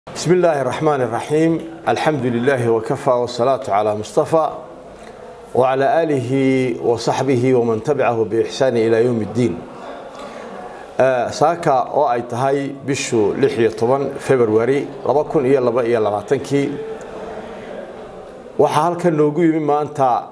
بسم الله الرحمن الرحيم الحمد لله وكفى والصلاة على مصطفى وعلى آله وصحبه ومن تبعه بإحسان إلى يوم الدين saaka oo ay tahay bishu lix iyo toban februari laba kun iyo laba iyo labaatankii waxaa halkan noogu yimi maanta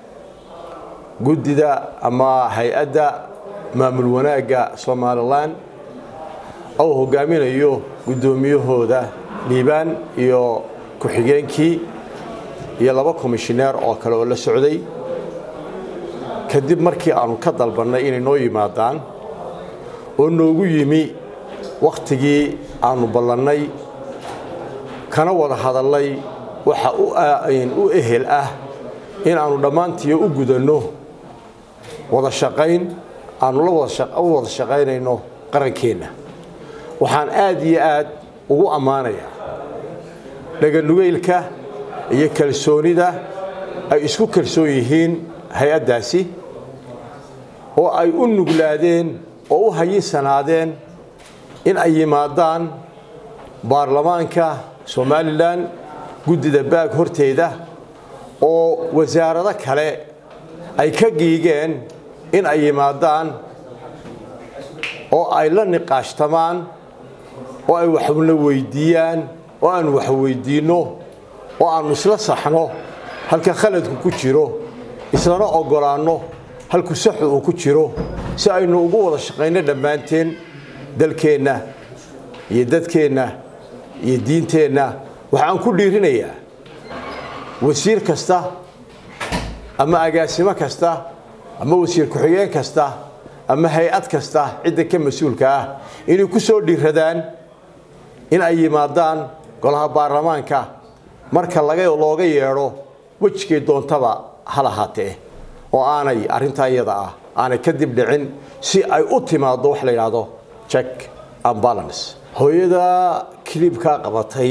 guddida ama hay-adda maamul wanaagga somalilan oo hogaaminayo guddoomiyahooda liibaan iyo ku-xigeenkii iyo laba komishineer oo kale oo la socday kadib markii aanu ka dalbannay inay noo yimaadaan oo noogu yimi wakhtigii aanu ballannay kana wada hadallay waxa u ehel ah in aanu dhammaantiiyo u gudanno wada shaqayn aanu la u wada shaqaynayno qarankeenna waxaan aad iyo aad ugu ammaanayaa dhaganugeylka iyo kalsoonida ay isku kalsoon yihiin hay-addaasi oo ay u nuglaadeen oo u hayisanaadeen in ay yimaadaan baarlamaanka somalilan guddida baag horteeda oo wasaarado kale ay ka giigeen in ay yimaadaan oo ay la niqaashtamaan oo ay waxna weydiiyaan oo aanu wax weydiinno oo aanu isla saxno halka khaladku ku jiro islana oggolaanno halku saxu uu ku jiro si aynu ugu wada shaqayno dhammaanteen dalkeenna iyo dadkeenna iyo diinteenna waxaan ku dhiirinayaa wasiir kasta ama agaasimo kasta ama wasiir ku-xigeen kasta ama hay-ad kasta cidda ka mas-uulka ah inay ku soo dhiiradaan in ay yimaadaan golaha baarlamaanka marka looga yeedho wejigay doontaba ha lahaatee oo aanay arrintaa iyada ah aanay kadib dhicin si ay u timaaddo wax la yidhaahdo check and balance hooyada kilibkaa qabatay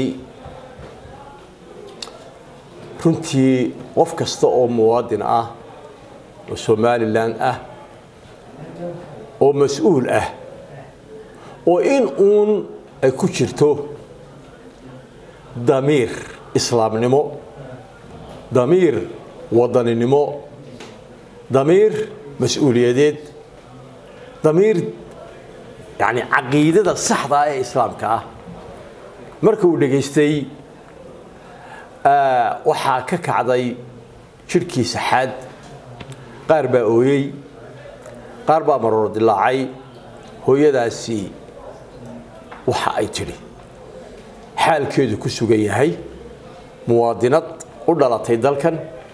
runtii qof kasta oo muwaadin ah oo somalilan ah oo mas-uul ah oo in uun ay ku jirto damiir islaamnimo damiir wadaninimo damiir mas-uuliyadeed damiir yani caqiidada saxda ah ee islaamka ah marka uu dhegaystay waxaa ka kacday jidhkiisa xaad qaar baa ooyey qaar baa maroor dilaacay hooyadaasi waxa ay tidhi xaalkeedu ku sugan yahay muwaadinad u dhalatay dalkan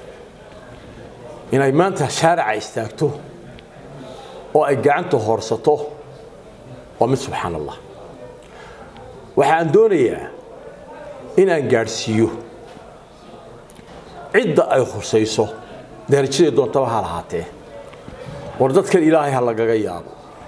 inay maanta shaarica istaagto oo ay gacanta hoorsato waa mid subxaan allah waxaan doonayaa inaan gaadhsiiyo cidda ay khusayso darajaday doontaba ha lahaatee war dadkan ilaahay ha lagaga yaabo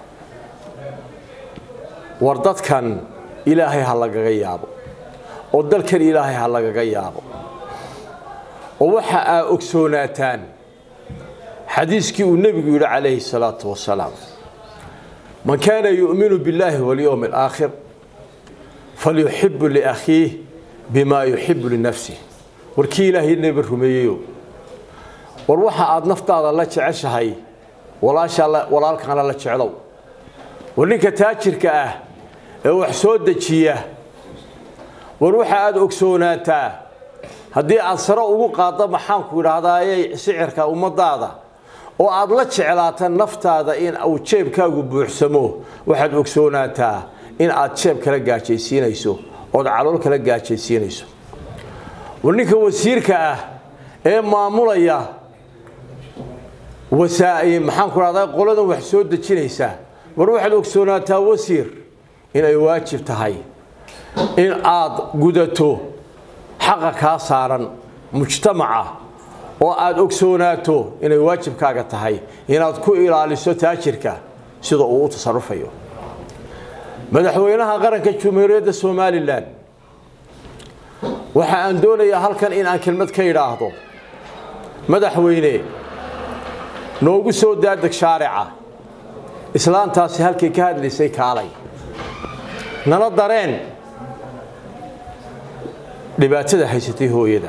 war dadkan ilaahay ha lagaga yaabo oo dalkan ilaahay ha lagaga yaabo oo waxa aa ogsoonaataan xadiiskii uu nebigu yidhi calayhi salaatu wasalaam man kaana yu'minu biاllaahi walyowmi alaakhir falyuxibu liakhiih bimaa yuxibu linafsih war kii ilaahay nebi rumeeyeyo war waxa aad naftaada la jeceshahay walaalkaana la jeclow war ninka taajirka ah ee wax soo dejiya war waxa aad ogsoonaataa haddii aad sare ugu qaaddo maxaanku idhaahdaaye sicirka ummadaada oo aad la jeclaata naftaada in uu jeebkaagu buuxsamo waxaad ogsoonaataa in aad jeeb kala gaajaysiinayso ood calool kala gaajaysiinayso war ninka wasiirka ah ee maamulaya maxaanku idhahdaa qoladan wax soo dejinaysa war waxaad ogsoonaataa wasiir inay waajib tahay in aad gudato xaqa kaa saaran mujtamaca oo aad ogsoonaato inay waajibkaaga tahay inaad ku ilaaliso taajirka sida uu u tasarufayo madaxweynaha qaranka jumhuuriyadda somalilan waxa aan doonayaa halkan in aan kelmad ka idhaahdo madaxweyne noogu soo daadeg shaarica islaantaasi halkay ka hadlaysay kaalay nala dareen dhibaatada haysatay hooyada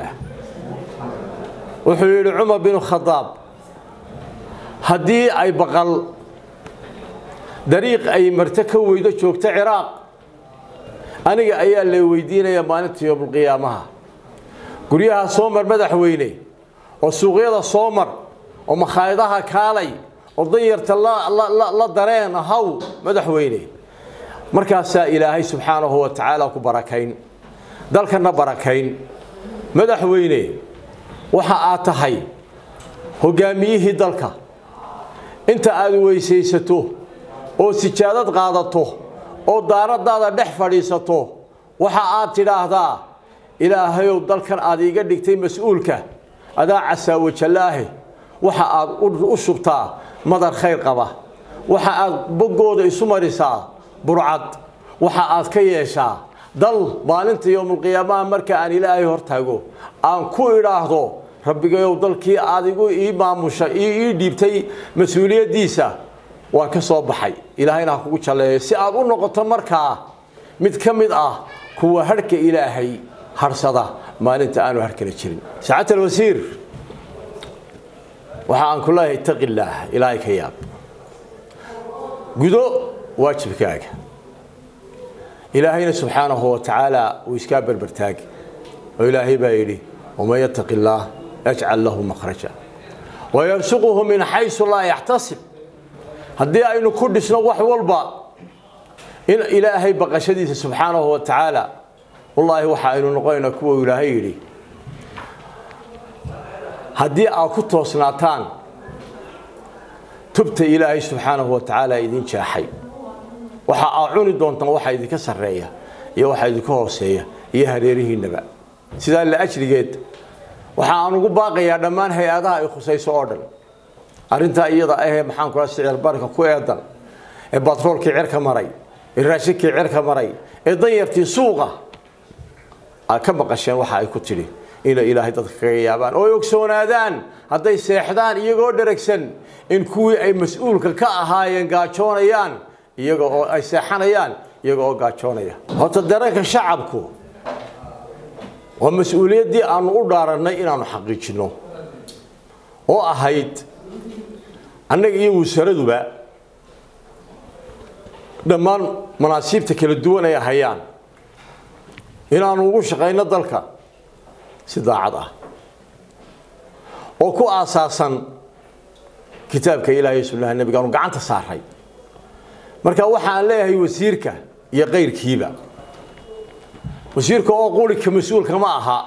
wuxuu yidhi cumar binu khadaab haddii ay baqal dariiq ay marto ka weydo joogto ciraaq aniga ayaa la weydiinaya maalinta yoomulqiyaamaha guryaha soo mar madaxweyne oo suuqyada soo mar oo makhaayadaha kaalay oo danyarta la dareen haw madaxweyne markaasaa ilaahay subxaanahu wa tacaala ku barakayn dalkana barakayn madaxweyne waxa aad tahay hogaamiyihii dalka inta aad weysaysato oo sijaadad qaadato oo daaradaada dhex fadhiisato waxa aad tidhaahdaa ilaahayow dalkan aad iiga dhigtay mas-uulka adaa casaawajallaahe waxa aad u shubtaa madar khayr qaba waxa aad boggooda isu marisaa burcad waxa aad ka yeeshaa dal maalinta yowmulqiyaamaha marka aan ilaahay hortaago aan ku idhaahdo rabbigayow dalkii aad igu ii maamusha ii dhiibtay mas-uuliyaddiisa waan ka soo baxay ilaahayna ha kugu jalleeyo si aad u noqoto markaa mid ka mid ah kuwa harhka ilaahay harsada maalinta aanu harkala jirin saacadta alwasiir waxa aan ku leeyahay itaqi illaah ilaahay ka yaab gudo waajibkaaga ilaahayna subxaanahu wa tacaala uu iskaa berbertaag oo ilaahay baa yidhi waman yattaqi illaah yajcal lahu makhraja wayarsuquhu min xaysu laa yaxtasib haddii aynu ku dhisno wax walba in ilaahay baqashadiisa subxaanahu wa tacaala wallaahi waxa aynu noqonaynaa kuwa ilaahay yidhi haddii aad ku toosnaataan tubta ilaahay subxaanahu wa tacaala idin jeexay waxa aad cuni doontaan waxa idinka sarreeya iyo waxa idinka hooseeya iyo hareerihiinnaba sidaa la ajrigeed waxa aan ugu baaqayaa dhammaan hay-adaha ay khusayso oo dhan arrintaa iyada ahee maxaan kula sicir barka ku eedan ee batroolkii cirka maray ee raashinkii cirka maray ee danyartii suuqa aad ka maqasheen waxa ay ku tidhi inay ilaahay dadka kaga yaabaan oo ay ogsoonaadaan hadday seexdaan iyagoo dheragsan in kuwii ay mas-uulka ka ahaayeen gaajoonayaan iyaga oo ay seexanayaan iyaga oo gaajoonaya horta dareenka shacabku waa mas-uuliyaddii aanu u dhaarannay inaanu xaqiijinno oo ahayd annaga iyo wasaraduba dhammaan manaasiibta kala duwan ay hayaan inaanu ugu shaqayno dalka si daacad ah oo ku aasaasan kitaabka ilaahay sunnaha nebiga aanu gacanta saaray marka waxaan leeyahay wasiirka iyo kayrkiiba wasiirka oo qulika mas-uulka ma aha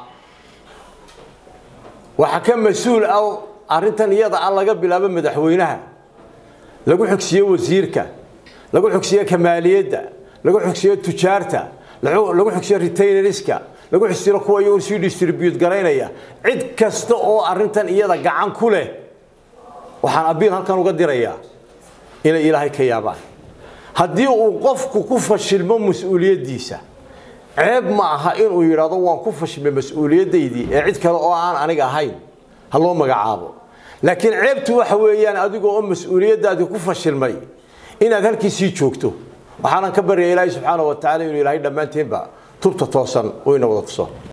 waxa ka mas-uul ah arrintan iyada ah laga bilaabo madaxweynaha lagu xogsiyo wasiirka lagu xogsiyo kamaaliyadda lagu xogsiyo tujaarta lagu xogsiyo retailerska lagu xogsiyo kuwa iyagu sii distribute garaynaya cid kasta oo arrintan iyada gacan ku leh waxaan abiil halkan uga dirayaa inay ilaahay ka yaabaan haddii uu qofku ku fashilmo mas-uuliyaddiisa ceeb ma aha inuu yidhaahdo waan ku fashilmay mas-uuliyaddaydii ee cid kale oo aan aniga ahayn ha loo magacaabo laakiin ceebtu waxa weeyaan adigoo oo mas-uuliyaddaadii ku fashilmay inaad halkiisii joogto waxaanan ka baryaya ilaahay subxaana wa tacala inuu ilaahay dhammaanteenba tubta toosan uu ina wada tuso